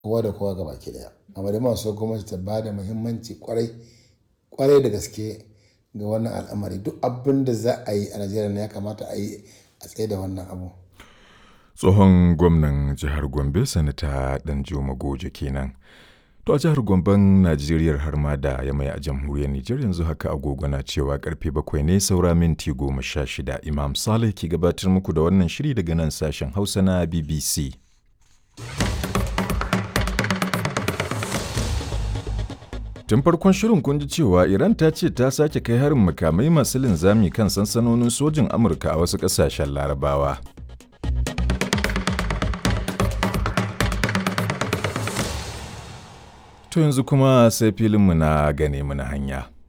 kowa da kowa gaba ki daya amma da masu gwamnati ta ba da muhimmanci kwarai kwarai da gaske ga wannan al'amari duk abin da za a yi a najeriya ya kamata a yi a tsaye da wannan abu tsohon gwamnan jihar gombe sanata danjuma goje kenan to a jihar gomben najeriya har ma da ya mai a jamhuriyar nijar yanzu haka agogo na cewa karfe bakwai ne saura minti goma sha shida imam saleh ke gabatar muku da wannan shiri daga nan sashen hausa na bbc Tun farkon shirin kun ji cewa Iran ta ce ta sake kai harin makamai masu linzami kan sansanonin sojin Amurka a wasu ƙasashen Larabawa. To yanzu kuma sai filinmu na gane mana hanya.